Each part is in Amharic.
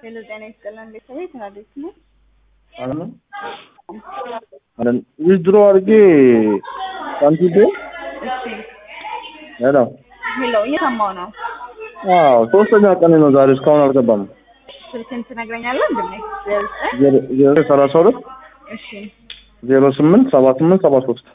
ሄሎ ጤና ይስጥልን ቤተሰቤ ተራዴት ነው። አለም አለም ዊዝድሮ አድርጌ ሳንቲቴ እሺ ሄሎ ሄሎ እየሰማው ነው። አዎ ሶስተኛ ቀን ነው ዛሬ እስካሁን አልገባም። ስልክን ትነግረኛለህ? እንድሜ ዜሮ ዜሮ ሰላሳ ሁለት እሺ ዜሮ ስምንት ሰባ ስምንት ሰባ ሶስት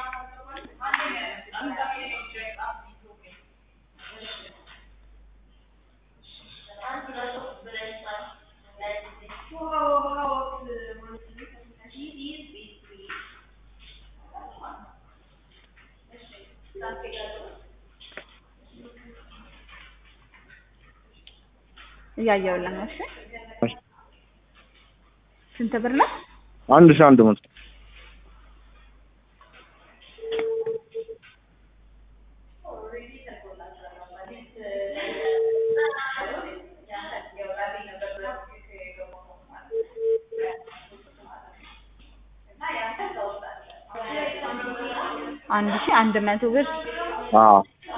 እያየሁልህ ነው። እሺ ስንት ብር ነው? አንድ ሺህ አንድ መቶ አንድ ሺህ አንድ መቶ ብር አዎ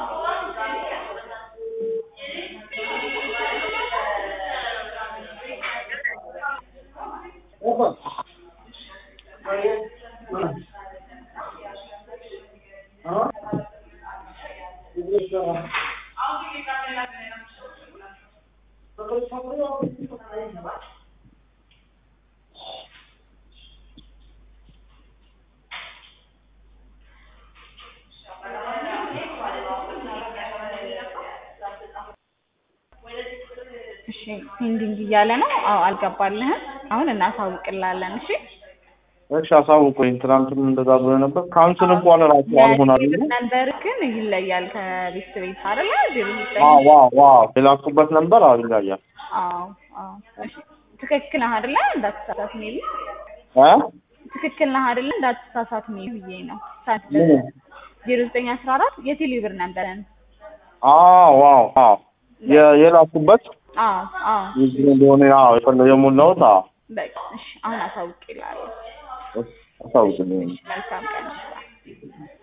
እሺ ፔንዲንግ እያለ ነው። አዎ አልገባልህም። አሁን እናሳውቅላለን። እሺ እሺ አሳውቁኝ። ትናንትም እንደዛ ብሎ ነበር። ካንስል እንኳን ራሱ አልሆን አለ። ነበር ግን ይለያል ከቤት ቤት አይደለ? ዜሮ ዘጠኝ አዎ ዋው ዋው የላኩበት ነበር አዎ ይለያል። አዎ አዎ። እሺ ትክክል ነህ አይደለ? እንዳትሳሳት ሜቢ እ ትክክል ነህ አይደለ? እንዳትሳሳት ሜቢ ብዬ ነው። ምን? ዜሮ ዘጠኝ አስራ አራት የቴሌ ብር ነበረን። አዎ ዋው ዋው የ- የላኩበት አዎ አዎ። ይህ እንደሆነ አዎ የፈለ የሞላሁት አዎ በቃ እሺ አሁን አሳውቅ ይላል። አሳውቁኝ። መልካም ቀን